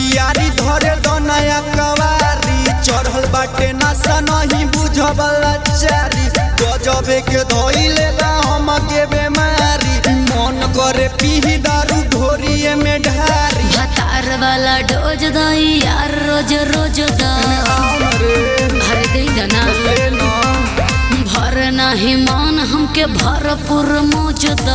पियारी धरे दनया कवारी चढ़ल बाटे नशा नहीं बुझबला चारी गजबे के धोइले बा हम के बेमारी मन करे पीही दारू ढोरिए में ढारी भतार वाला डोज दई यार रोज रोज द हरे दई दना भर नाही मान हमके भरपूर मौज द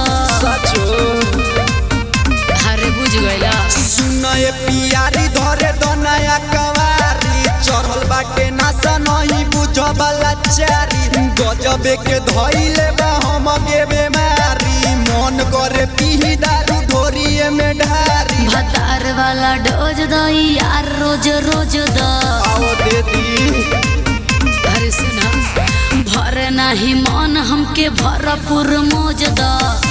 हरे बुझ गइला सुनए पियारी धरे दनया कवारी चढ़ल बाटे नशा नहीं बुझबला चारी गजबे के धोइले बा हम के बेमारी मन करे पीही दारू ढोरिए में ढारी भतार वाला डोज दई यार रोज रोज द आओ दे दी अरे सुना भर नाही मान हमके भरपूर मौज द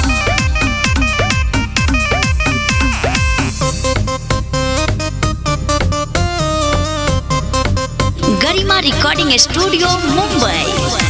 गरिमा रिकॉर्डिंग स्टूडियो मुंबई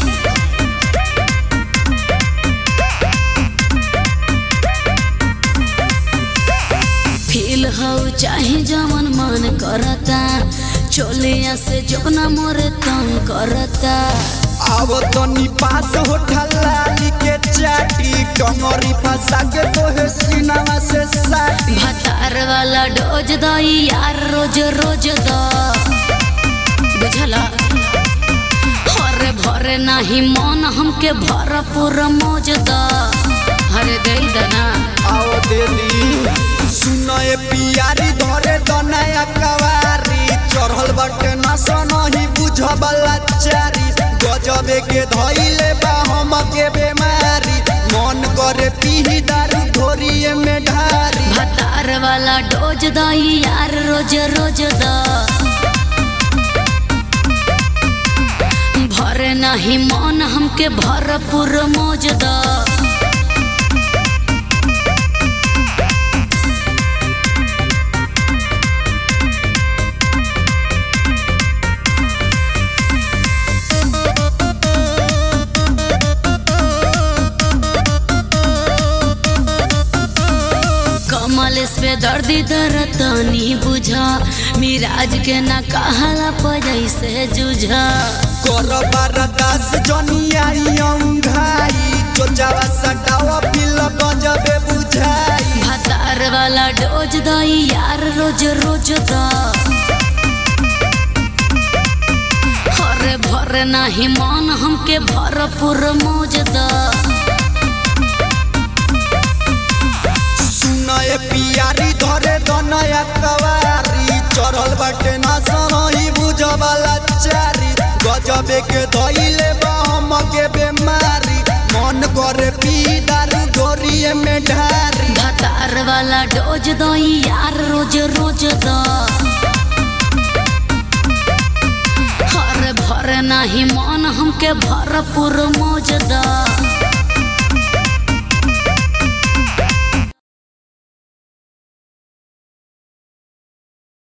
फील हो चाहे जमन मन करता चोलिया से जबना मोरे तंग करता आओ तनी पास हो ठल्लाली के चाटी कमरी फंसा के तोहे सीनावा से साटी भतार वाला डोज दई यार रोज रोज द बुझला हरे भरे नाही मन हमके भरपूर मौज द हरे दई दना आओ दे दी सुनए पियारी धरे दनया कवारी चढ़ल बाटे नशा नहीं बुझबला चारी गजबे के धइले बा हम के बेमारी मन करे पीही दारू ढोरिए में ढारी भतार वाला डोज दई यार रोज रोज द भरे नाही मन हमके भरपूर मौज द कमल पे दर्दी दरतनी बुझा मिराज के ना कहला पजै से जुझा कर बारदास जनियाई अंघाई चोचावा सटावा पिल गजबे बुझाई भतार वाला डोज दई यार रोज रोज द हरे भरे नाही मन हमके भरपूर मौज द सुनए पियारी धरे दनया कवारी चढ़ल बाटे नशा नहीं बुझबला चारी गजबे के धइले बा हम के बेमारी मन करे पी दारू ढोरिए में ढारी भतार वाला डोज दई यार रोज रोज द हरे भरे नाही मन हमके भरपूर मौज द